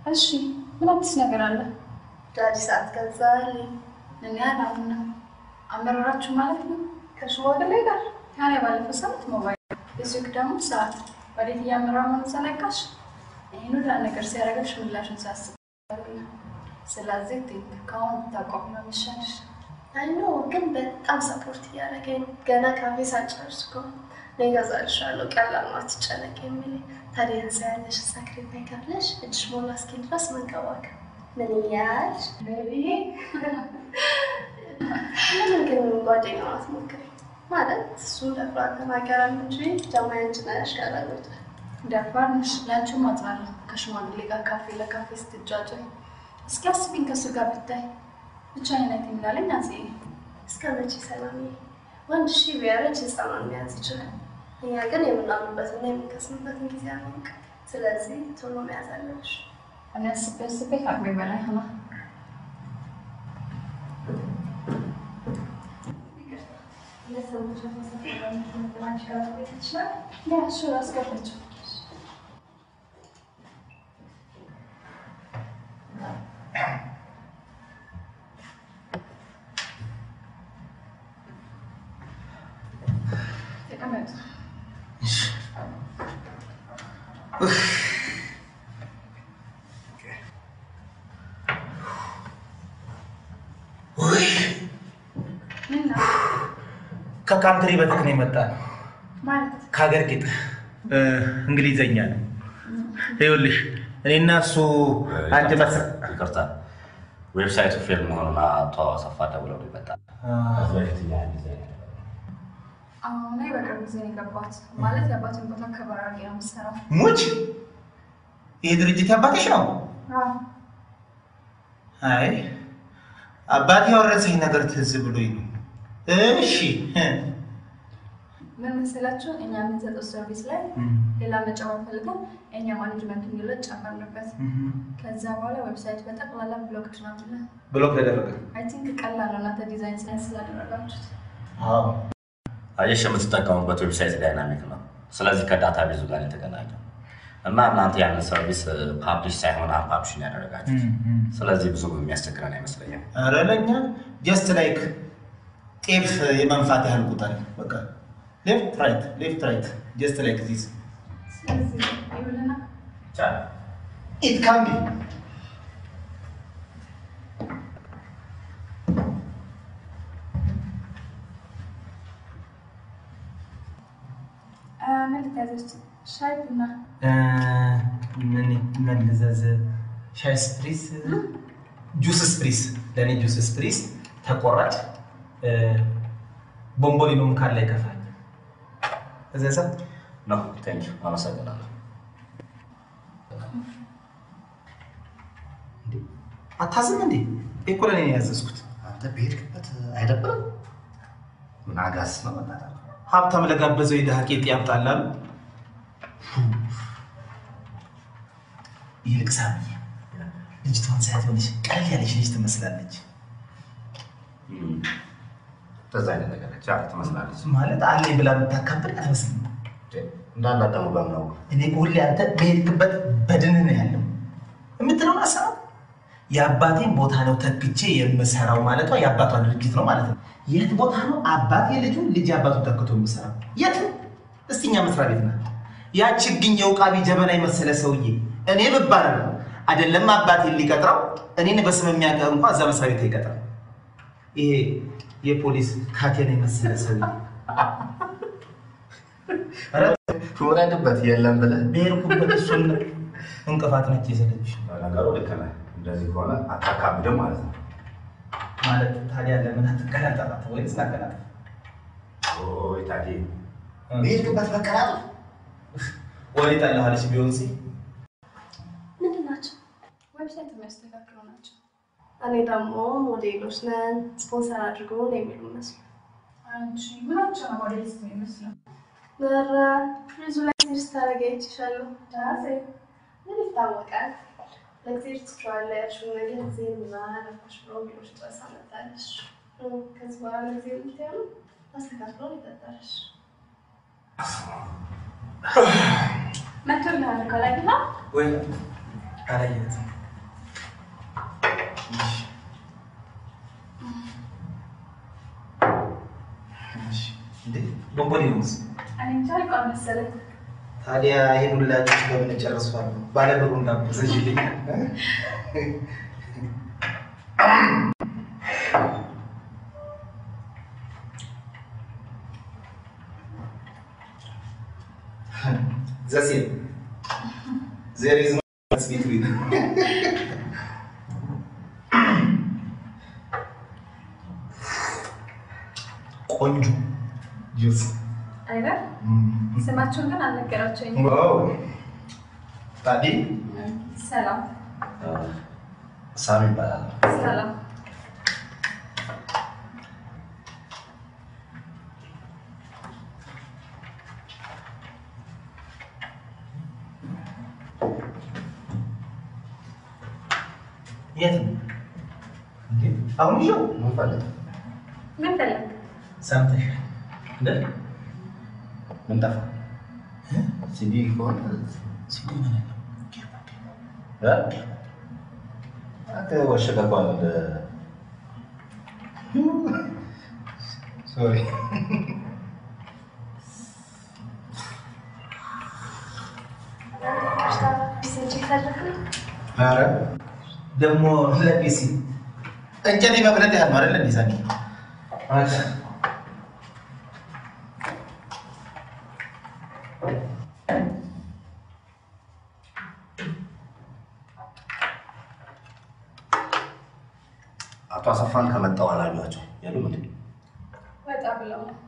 እሺ ምን አዲስ ነገር አለ? ዳዲ ሰዓት ገዛልኝ። እኔ አላምንም። አመራራችሁ ማለት ነው? ከሽማግሌ ጋር ታዲያ ባለፈው ሳምንት ሞባይል እዚህ ደግሞ ሰዓት ወዴት እያመራ መሆኑ ዘነጋሽ? ይህን ሁላ ነገር ሲያደርገሽ ምላሽን ሳስብ ስለዚህ ቲንክ ከአሁን ብታቆሚ ነው የሚሻልሽ። አይኖ ግን በጣም ሰፖርት እያደረገኝ ነው። ገና ካፌ ሳልጨርስ እኮ እኔ እገዛልሻለሁ ቀላል ነው አትጨነቂ የሚል ታዲያ እንሳ ያለሽ ሳክሪት ካለሽ እጅሽ ሞላ እስኪል ድረስ መንከባከብ ምን እያልሽ ቤቢዬ ለምን ግን ጓደኛዋ አትሞክሪ ማለት እሱን ደፍራ ተናገራል እንጂ ጃማ ያንቺ ነሽ ካላሉት ደፋር ነሽ። ለአንቺም አዝናለሁ። ከሽማግሌ ጋር ካፌ ለካፌ ስትጫጫኝ እስኪ አስቢኝ ከእሱ ጋር ብታይ ብቻ አይነት እንዳለኝ አጼ እስከ መቼ ሰላም ወንድ ሺ ቢያረጅ ህፃኗን መያዝ ይችላል። እኛ ግን የምናምንበትና የምንከስምበትን ጊዜ አናውቅ። ስለዚህ ቶሎ መያዝ አለብሽ። እኔ አስቤ አስቤ ከአቅሜ በላይ ሆነ። ያ እሱ አስገባችው ተቀመጡ። ውይ ምን ነው ከካንትሪ በትክ ነው የመጣ ነው። ማለት ከሀገር ጌጥ እ፣ እንግሊዘኛ ነው። ይኸውልሽ እኔና እሱ አንድ መስ ይቅርታ ዌብሳይቱ ፌል መሆኑን አቶ አሰፋ ደውለው ነው ይመጣል። ከዚህ በፊት እኛ ዲዛይን አሁን ላይ በቅርብ ጊዜ ነው የገባት። ማለት የአባትን ቦታ ከበር አድርጌ ነው የምትሰራው። ሙች ይህ ድርጅት ያባትሽ ነው? አዎ፣ አይ አባቴ ያወረሰኝ ነገር ትዝ ብሎኝ ነው። እሺ እ፣ ምን መሰላችሁ? እኛ የምንሰጠው ሰርቪስ ላይ ሌላ መጨመር ፈልገን እኛ ማኔጅመንት የሚለው ጨመርንበት። ከዛ በኋላ ዌብሳይት በጠቅላላ ብሎክ ናለ። ብሎክ ተደረገ። አይ ቲንክ ቀላል ነው እናንተ ዲዛይን ሳይንስ ስላደረጋችሁት። አዎ አየሽ የምትጠቀሙበት ዌብሳይት ዳይናሚክ ነው። ስለዚህ ከዳታ ቤዙ ጋር የተገናኘው እና እናንተ ያንን ሰርቪስ ፓብሊሽ ሳይሆን አንፓብሊሽን ያደረጋችሁት። ስለዚህ ብዙ የሚያስቸግረን አይመስለኝም። ኧረ ለእኛ ጀስት ላይክ ጤፍ የመንፋት ያህል ቁጠር። በቃ ሌፍት ራይት ሌፍት ራይት ጀስት ላይክ ዚስ ስለዚህ ይሁንና ኢት ካን ቢ አ፣ ምን ልታዘዝ? ሻይ ቡና? ምን ልዘዝ? ሻይ ስፕሪስ፣ ጁስ ስፕሪስ፣ ለእኔ ጁስ ስፕሪስ ተቆራጭ እ፣ ቦምቦሊኖም ካለ ይከፋል። እዘዛ ነው ቴንክ ዩ አመሰግናለሁ። አታዝም እንዴ? እኮ ለእኔ ነው ያዘዝኩት። አንተ በሄድክበት አይደብርም? ምን አጋስ ነው መጣጣ ሀብታም ለጋበዘው የድሃ ቄጥ ያምጣላሉ። ይልቅ ሳምዬ ልጅቷን ሳያት የሆነች ቀለል ያለች ልጅ ትመስላለች። እንደዛ አይነት ነገር ነች። አዎ ትመስላለች። ማለት አለኝ ብላ የምታካብድ አትመስልም። እንዳላት ደግሞ በምነው እኔ እኮ ሁሌ አንተ በሄድክበት በድንህ ነው ያለው የምትለውን ሀሳብ የአባቴን ቦታ ነው ተክቼ የምሰራው ማለቷ የአባቷ ድርጊት ነው ማለት ነው። የት ቦታ ነው አባቴ ልጁን ልጅ አባቱን ተክቶ የምሰራው? የት? እስቲኛ መስሪያ ቤት ናት። ያ ችግኝ የውቃቢ ጀበና የመሰለ ሰውዬ እኔ ብባረር ነው አይደለም አባቴን ሊቀጥረው እኔን በስም የሚያውቅ እንኳ እዛ መስሪያ ቤት አይቀጥረም። ይሄ የፖሊስ ካቴና የመሰለ ሰውዬ ኧረ ትወረድበት የለም ብለህ ብሄርኩበት እሱን እንቅፋት ነች የሰለች ነገሩ ልክ ነህ። እንደዚህ ከሆነ አታካብድም ማለት ነው። ማለት ታዲያ ለምን አትቀላጠፋት ወይስ ላቀላጠፍ? ኦይ ታዲያ በሄድክበት መቀላጠፍ ወሬ ጠላኋለች ቢሆን ሲ ምንድን ናቸው? ዌብሳይት የሚያስተካክሉ ናቸው። እኔ ደግሞ ሞዴሎች ነን ስፖንሰር አድርጎን የሚሉ መስሉ አንቺ ምናቸው ነው ሞዴሊስት የሚመስለው? ኧረ ፍሪዙ ላይ ትንሽ ታደርጊ አይቼሻለሁ። ዳሴ ምን ይታወቃል? ለእግዚአብሔር ትችዋለሽ ያልሽውን ነገር ጊዜ ምናረኩሽ ብሎ ቢሮሽ ድረስ አመጣልሽ። ከዚህ በኋላ ጊዜ የምትያሉ አስተካክሎ ይጠጣልሽ። መቶልሃል ከላይ ግና ወይ አላየሁትም። ቦምቦሊኖስ እኔ እንጃ አልቋል መሰለኝ። ታዲያ ይሄን ሁላችሁ በምን ጨርሷል? ባለብሩ እንዳዘዥልኝ ዘሴም ዜር ኢዝ ቢትዊን ቆንጆ ጁስ አይደል? ስማቸውን ግን አልነገራቸውኝም። ዋው ታዲ ሰላም ሳሚ ይባላል። ሰላም። የት ነው እንዴ? አሁን ይኸው ምን ፈልግ? ምን ፈለግ? ሰምተሻል እንደ ምን ጠፋ? ሲዲ ከሆነ ሲዲ ምን አለው? እ? አንተ ወሸቀ እኮ አለ ሶሪ ቢስንጭ ፈለግ ነው ኧረ ደግሞ ለፒሲ እንጨት መብለት ያህል ነው አይደለ? እንዲህ ሳሚ አቶ አሰፋን ከመጣው አላዩቸው የሉም እንዴ? ወጣ ብለው ነው።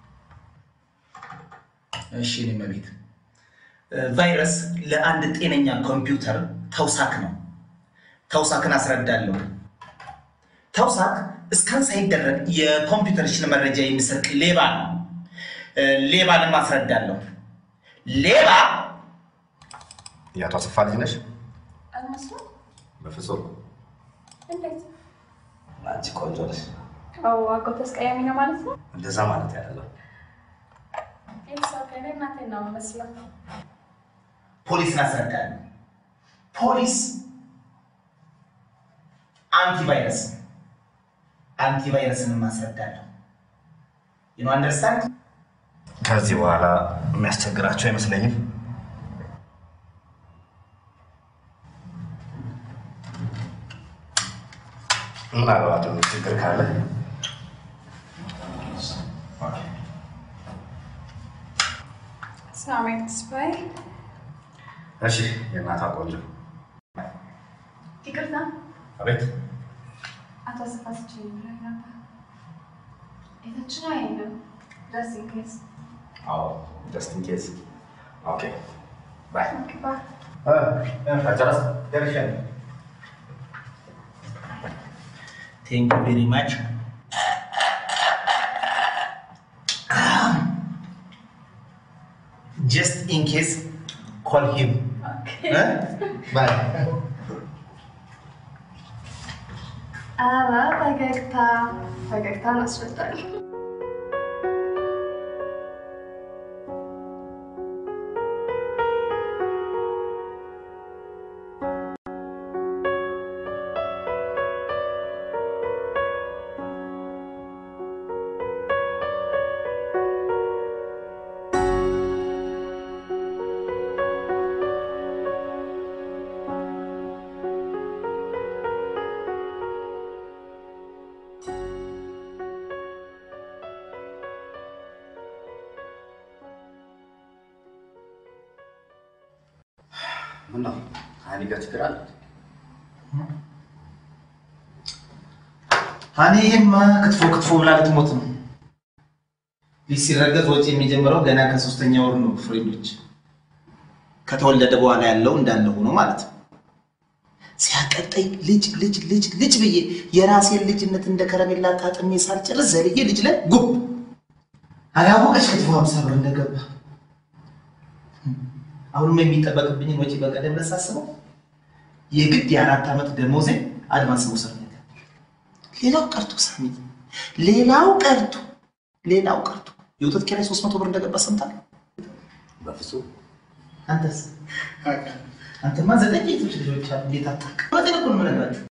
እሺ እኔ መቤት ቫይረስ ለአንድ ጤነኛ ኮምፒውተር ተውሳክ ነው። ተውሳክን አስረዳለሁ። ተውሳክ እስካን ሳይደረግ የኮምፒውተርሽን መረጃ የሚሰርቅ ሌባ ነው። እ፣ ሌባንም አስረዳለሁ። ሌባ የአቶ አሰፋ ልጅ ነሽ? አልመስሉም? በፍጹም እንዴት? አንቺ ቆንጆ ነሽ። አዎ አጎት ተስቀያሚ ነው ማለት ነው። እንደዛ ማለት ያለው ኢትስ እኔ እናቴን ነው የምመስለው። ፖሊስን አስረዳለሁ። ፖሊስ አንቲቫይረስ ነው። አንቲቫይረስንም አስረዳለሁ። ዩ አንደርስታንድ ከዚህ በኋላ የሚያስቸግራቸው አይመስለኝም። ምናልባት ችግር ካለ ሳሚ ተስፋዬ። እሺ። የእናቷ ቆንጆ ይቅርታ አቤት። አቶ አሰፋ ስችኝ ብሎኝ ነበር። የታችን አይንም ድረስ ኢንኬስ አዎ፣ ጀስት ኢን ኬዝ። ኦኬ ባይ። ግባ ጨረስ ደርሻለሁ። ቴንክ ዩ ቬሪ ማች ጀስት ኢን ኬስ ኮል ሂም ባይ ኧረ ፈገግታ ፈገግታን አስወጣል። ምነው ሀኒ ጋር ችግር አለ? ሀኒ ይሄማ ክትፎ ክትፎ ብላ ልትሞት ነው። ልጅ ሲረገዝ ወጪ የሚጀምረው ገና ከሶስተኛ ወር ነው። ፍሬንዶች ከተወለደ በኋላ ያለው እንዳለ ሆኖ ማለት ነው። ሲያቀጠኝ ልጅ ልጅ ልጅ ልጅ ብዬ የራሴን ልጅነት እንደ ከረሜላ ጣጥሜ ሳልጨርስ ዘልዬ ልጅ ላይ ጉብ አላወቀች ክትፎ ሀምሳ ብር እንደገባ አሁንም የሚጠበቅብኝን ወጪ በቀደም ለሳስበው የግድ የአራት ዓመት ደሞዜ አድቫንስ መውሰድ ነገር ሌላው ቀርቶ ሳሚ ሌላው ቀርቶ ሌላው ቀርቶ የወተት ኪራይ ሶስት መቶ ብር እንደገባ ሰምታለሁ። በፍጹም አንተስ? አንተማ ዘጠኝ ሴቶች ልጆች አሉ። እንዴት አታውቅም? በጤና እኮ ነው የምነግራችሁ።